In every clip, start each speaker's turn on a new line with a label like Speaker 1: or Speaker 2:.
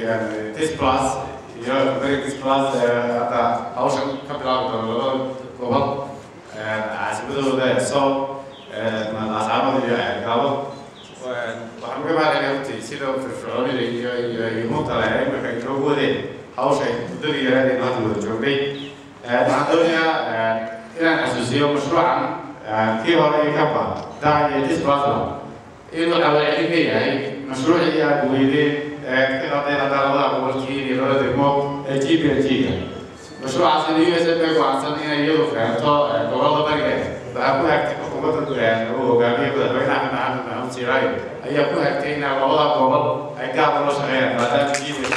Speaker 1: tis plus iyo beri tis plus hadda hawshan ka bilaabi doono labada gobol caasimadooda soo asxaabada iyo gaabo waxaan uga mahadcelinayaa runtii sida firfircoonida iyo iyo iyo mutale ay marka inoogu wadeen hawsha muddadii yaraadeen hadda wada joognay waxaan doonayaa inaan xasuusiyo mashruucan kii hore iyo kaba daa iyo disbasla inuu xawaalcelin leeyahay mashruucii aad weydeen ka qadeen hadda labada gobolkii iyo labada degmo ee g p l g-ga mashruucaasina u s f bay go'aansan inay iyadu keento gobolada bariga waxaa ku hagtay xukuumadda uu hogaamiye madaxweyne axmed maxamed maxamuud siiraayo ayaa ku hagtay in labada gobol ay gaab ula shaqeeyaan maadaama g p l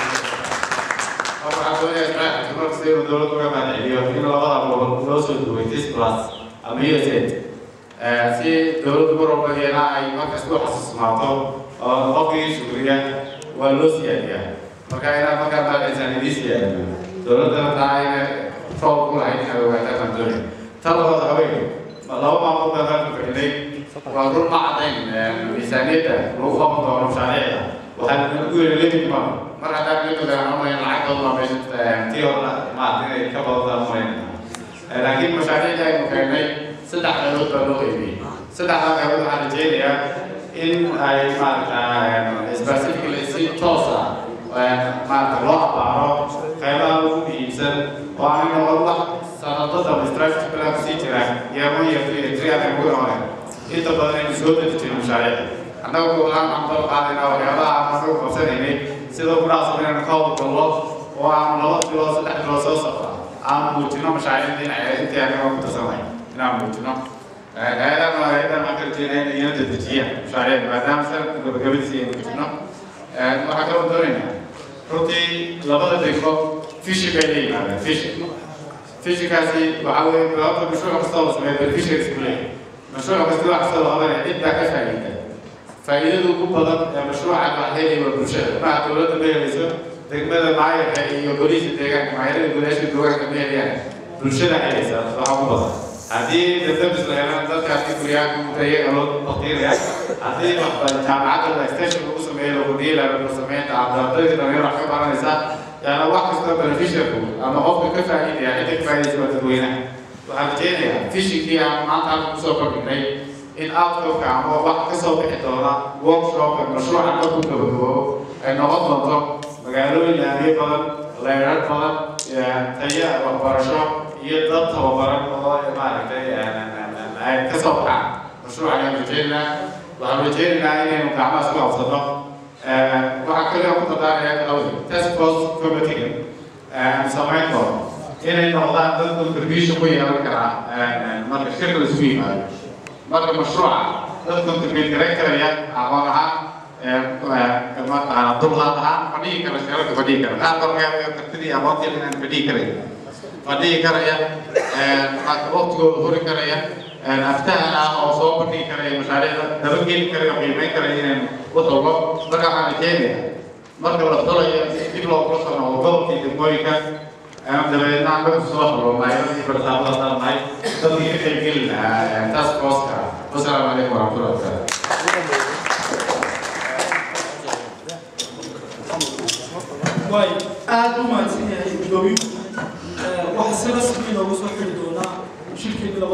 Speaker 1: waxaa doonaya israaciilka markasta inuu dowladda uga mahadceliyo in labada gobol loo soo duway tis plus ama u s a si dowladdu mar walba iyana ay markasta u xasuusnaato oo qofkii shukriya waa loo siyaadiyaa marka inaan markaa mahadcelisaan idii siyaadiyo dowladdana taa ayna roob ku lahayd inaad ogaataan baan doonaya tan labaad haween laba maamood baan halka fadhinay waa run ma caddayn miisaaniyadda lagu qaban doono mashaariicda waxaan ugu yiri limit ma mar haddaan limit aan umayn lacagtooda ma meesha tii hore maarata inay ka badataan umayn laakiin mashaariicda aynu keennay saddex qaybood baa loo qaybiyey saddexdaa qaybood waxaan rajeynayaa in ay maarata specifically si toos ah maarata loo abaaro qaybaha ugu muhiimsan oo aan noqon wax sanadada strategy plan sii jira yeemo iyo trian ay ugu noqoneen inta badan aynu soo deji jirin mashaariicda annaga gobolaan aan dal qaadayna waxyaabaha aan anagu qabsanaynay sida ku dhacsam inaynu ka howlgallo oo aan laba bilood saddex bilood soo safra aan muujino mashaariicda dhinaceeda intii anaga ku tirsanay inaan muujino hay-adaha hay-adaha waxaan ka rajeynaya inay iyana dedejiya mashaariicda maadaama sanadka gabagabadiisa aynu muujino waxaan kaloo doonaynaa runtii labada degmo fishi bay la yimaadeen fishi fishikaasi waxaa weeye sababta mashruuc kasta la sameeyo beneficiaries ku leeyahay mashruuc kasta wax kasta la qabanaya cid baa ka faa'iida faa'iidada ugu badan ee mashruucan wax helaya waa bulshada maaha dowladda ma helayso degmada maayarka iyo booliiska deegaanka maayarada gudaasha deegaanka ma helayaan bulshada helaysa waxa ugu badan haddii dabdabis la helaan dadkaasi guryaha guuta iyaga loo baktiiraya haddii jaamacadda extension lagu sameeyo lagu dhiila lagu sameynta ardayda dhalinyaro wax ka baranaysa يعني واحد كده بنفيشر انا قفل كيف اكيد يعني انت كفايه اسمه تدوينه وحبتين فيشي كي عم ما تعرف مسوق بكني ان اوت كام واحد كسو بحدونا ورك شوب المشروع عندكم تبدو انه اضمن مقالوا اللي هي بدل غيرات بدل تيا وبرشا يضبط وبرن والله ما عرفت يعني كسو كام مشروع يعني بجينا وحبتين يعني مكعبة سوا صدق waxaa kaliya ku dadaanaya awdi task force committee aan samayn doono inay noqdaan dad contribution ku yeelan karaa marka shirka la isugu yimaado marka mashruuca dad contribute garan karaya aqoon ahaan mataqaana dulqaad ahaan fadhihi kara shirarka fadhihi kara qaar baa kartidii aqoontii inaan fadhihi karayn fadhihi karaya waqtigooda hori karaya aftahan ah oo soo bandhigi karaya mashaariicda dabageli karaya qiimeyn karaya inaan وطلب مرة على كينيا مرة ولا طلع يجيب له فرصة إنه وقف في دمويكا أنا دبي نعمل صلاح ولا ما يجي برتاح ولا ما يجي تبي يخلق لنا تاسك فورس والسلام عليكم ورحمة الله وبركاته